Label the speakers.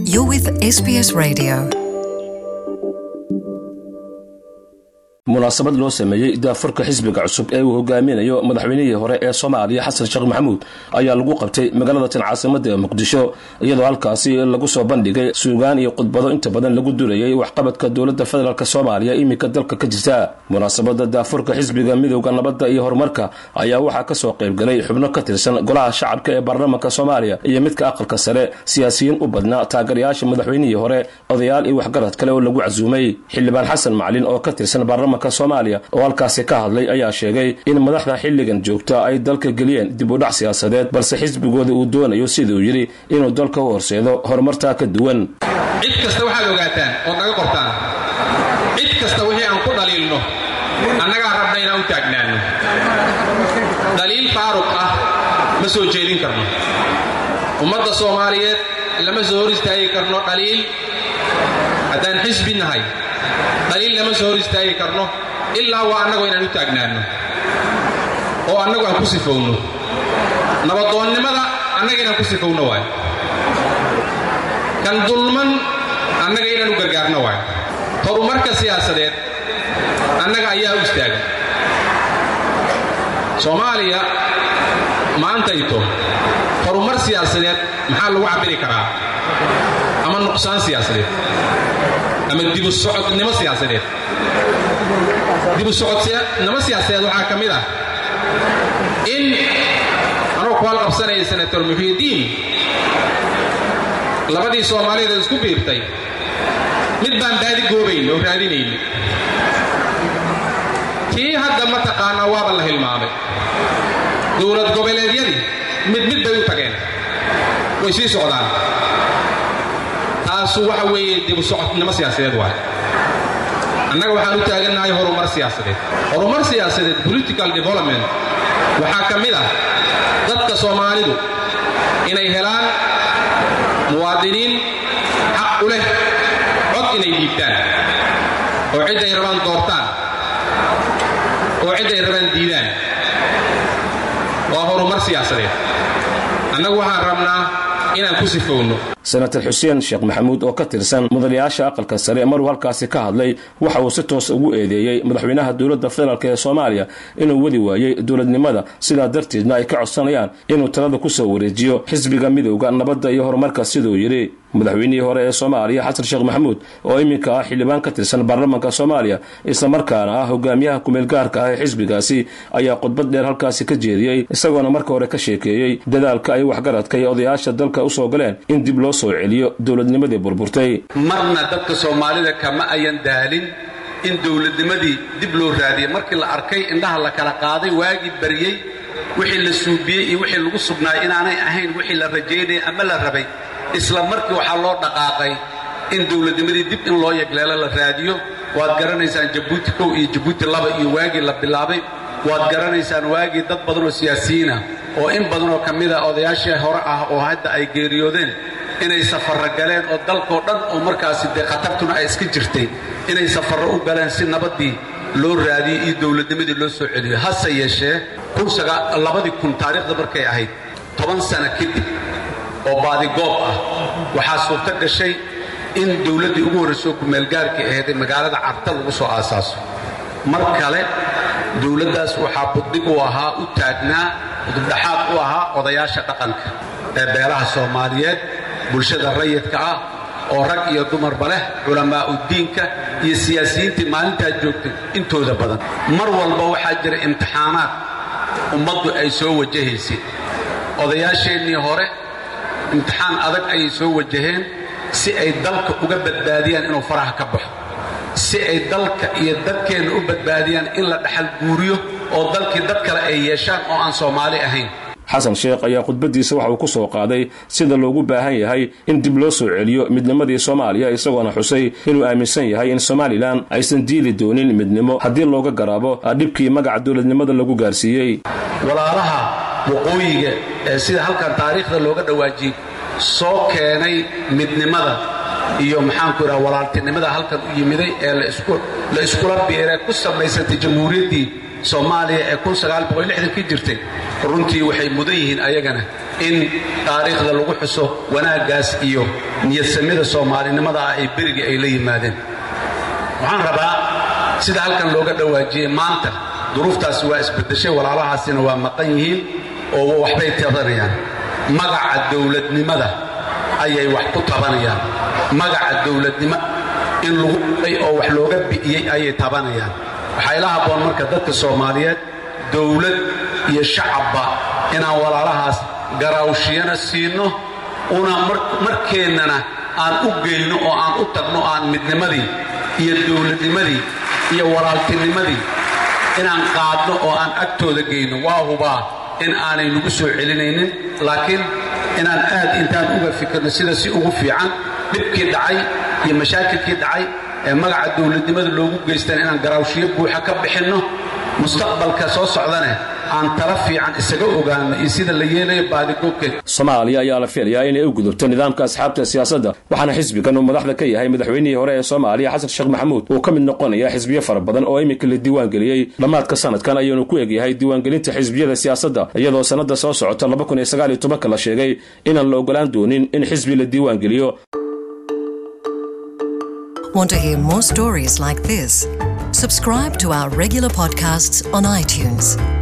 Speaker 1: You're with SBS Radio.
Speaker 2: munaasabad loo sameeyey daafurka xisbiga cusub ee uu hogaaminayo madaxweynihii hore ee soomaaliya xasan sheekh maxamuud ayaa lagu qabtay magaalada tan caasimada ee muqdisho iyadoo halkaasi lagu soo bandhigay suugaan iyo khudbado inta badan lagu durayay waxqabadka dowladda federaalk soomaaliya iminka dalka ka jirta munaasabada daafurka xisbiga midowda nabadda iyo horumarka ayaa waxaa kasoo qaybgalay xubno ka tirsan golaha shacabka ee baarlamaanka soomaaliya iyo midka aqalka sare siyaasiyiin u badnaa taageerayaasha madaxweynihii hore odayaal iyo waxgarad kale oo lagu casuumay xildhibaan xasan macalin oo ka tirsan baarlamaanka soomaaliya oo halkaasi ka hadlay ayaa sheegay in madaxda xilligan joogta ay dalka geliyeen dib u dhac siyaasadeed balse xisbigooda uu doonayo siduu yidhi inuu dalka u horseedo horumartaa ka duwan
Speaker 3: cid kasta waxaad ogaataan ood naga qortaan cid kasta wixii aan ku dhaliilno annagaa rabna inaan u taagnaanno dhaliil faaruq ah ma soo jeedin karno ummadda soomaaliyeed lama soo hor istaagi karno dhaliil haddaan xisbi nahay dhaliil lama soo hor istaagi karno ilaa waa annagu inaan u taagnaanno oo annagu aan ku sifowno nabadoonnimada annaga inaan ku sifowno waay kan dulman annaga inaan u gargaarno waay horumarka siyaasadeed annaga ayaa u istaaga soomaaliya maantayto horumar siyaasadeed maxaa lagu cabbiri karaa ama nuqsaan siyaasadeed ama dibu socodnimo siyaasadeed dibu socodnimo siyaasadeed waxaa ka mid ah in anoo ku halqabsanaya senator muxiidiin labadii soomaalida isku biirtay mid baan baadi goobayn oo raadinayn tii hadda mataqaanaa waaba la hilmaamay dowlad goboleedyadii mid mid bay u tageen way sii socdaan taasu waxa weeye dibu socodnimo siyaasadeed waay annaga waxaan u taagannahay horumar siyaasadeed horumar siyaasadeed political development waxaa ka mid ah dadka soomaalidu inay helaan muwaadiniin xaq u leh cod inay dhiibtaan oo cidday rabaan doortaan oo cidday rabaan diidaan waa horumar siyaasadeed annagu waxaan rabnaa inaan ku sifowno
Speaker 2: senator xuseen sheekh maxamuud oo ka tirsan mudanayaasha aqalka sare maruu halkaasi ka hadlay waxa uu si toos ugu eedeeyey madaxweynaha dowladda federaalk ee soomaaliya inuu wadi waayey dowladnimada sidaa darteedna ay ka codsanayaan inuu talada ku soo wareejiyo xisbiga midowda nabadda iyo horumarka siduu yidhi madaxweynihii hore ee soomaaliya xasan sheekh maxamuud oo iminka ah xildhibaan ka tirsan baarlamaanka soomaaliya islamarkaana ah hogaamiyaha kumeelgaarka ah ee xisbigaasi ayaa khudbad dheer halkaasi ka jeediyey isagoona marka hore ka sheekeeyey dadaalka ay waxgaradka iyo odayaasha dalka usoo galeen in dib loo soo celiyo dowladnimadii burburtay
Speaker 4: marna dadka soomaalida kama ayan daalin in dowladnimadii dib loo raadiyey markii la arkay indhaha la kala qaaday waagii baryey wixii la suubiyey iyo wixii lagu sugnaayay inaanay ahayn wixii la rajaynaya ama la rabay isla markii waxaa loo dhaqaaqay in dowladnimadii dib in loo yegleelo la raadiyo waad garanaysaan jabuuti kow iyo jabuuti laba iyo waagii la bilaabay waad garanaysaan waagii dad badan oo siyaasiyiin ah oo in badan oo ka mid a odayaashii hore ah oo hadda ay geeriyoodeen inay safarro galeen oo dalkoo dhan oo markaasi dee khatartuna ay iska jirtay inay safarro u galeen si nabaddii loo raadiyey iyo dowladnimadii loo soo celiyo hase yeeshee labadii kun taariikhda markay ahayd toban sano kadib oo baadigoob ah waxaa suurto gashay in dowladdii ugu horraysoo kumeelgaarkii ahayd ee magaalada carta lagu soo aasaaso mar kale dowladdaas waxaa buddig u ahaa u taagnaa udubdhaxaad u ahaa odayaasha dhaqanka ee beelaha soomaaliyeed bulshada rayidka ah oo rag iyo dumarba leh culammaa'udiinka iyo siyaasiyiintii maalintaa joogtay intooda badan mar walba waxaa jira imtixaanaad ummaddu ay soo wajahaysay odayaasheennii hore imtixaan adag ayay soo wajaheen si ay dalka uga badbaadiyaan inuu faraha ka baxo si ay dalka iyo dadkeenna u badbaadiyaan in la dhaxal guuriyo oo dalkii dad kale ay yeeshaan oo aan soomaali ahayn
Speaker 2: xasan sheekh ayaa khudbadiisa waxa uu ku soo qaaday sida loogu baahan yahay in dib loo soo celiyo midnimadii soomaaliya isagoona xusay inuu aaminsan yahay in somalilan aysan diili doonin midnimo haddii looga garaabo dhibkii magaca dowladnimada lagu gaarsiiyey
Speaker 4: walaalaha waqooyiga ee sida halkan taariikhda looga dhawaajiyey soo keenay midnimada iyo maxaanku idhaha walaaltinimada halkan u yimiday ee la iskula biiree ku samaysantay jamhuuriyaddii soomaaliya ee ki jirtay runtii waxay mudan yihiin ayagana in taariikhda lagu xuso wanaaggaas iyo niyadsamida soomaalinimada ah ee berigii ay la yimaadeen waxaan rabaa sida halkan looga dhawaajiyey maanta duruuftaasi waa isbedeshay walaalahaasina waa maqan yihiin oo waxbay tabanayaan magaca dowladnimada ayay wax ku tabanayaan magaca dowladnimo in lagu ay oo wax looga bi'iyey ayay tabanayaan waxaa ila habboon marka dadka soomaaliyeed dowlad iyo shacabba inaan walaalahaas garaawshiyana siinno una markeennana aan u geyno oo aan u tagno aan midnimadii iyo dowladnimadii iyo walaaltinimadii inaan qaadno oo aan agtooda geyno waa hubaa in aanay nagu soo celinaynin laakiin inaan aad intaan uga fikirno sida si ugu fiican dhibkii dhacay iyo mashaakilkii dhacay ee magaca dowladnimada loogu geystaan inaan garaawshiyo buuxa ka bixinno mustaqbalka soo socdane aan tala fiican isaga ogaano iyo sida la yeelayo baadigoobkeed
Speaker 2: soomaaliya ayaa la filayaa inay u gudubto nidaamka asxaabta siyaasadda waxaana xisbigan uu madaxda ka yahay madaxweynihii hore ee soomaaliya xasan sheekh maxamuud uu ka mid noqonaya xisbiyo fara badan oo iminka la diiwaangeliyey dhammaadka sanadkan ayuunu ku egyahay diiwaangelinta xisbiyada siyaasadda iyadoo sannadda soo socota la sheegay inaan la ogolaan doonin in xisbi la diiwaangeliyo
Speaker 1: Want to hear more stories like this? Subscribe to our regular podcasts on iTunes.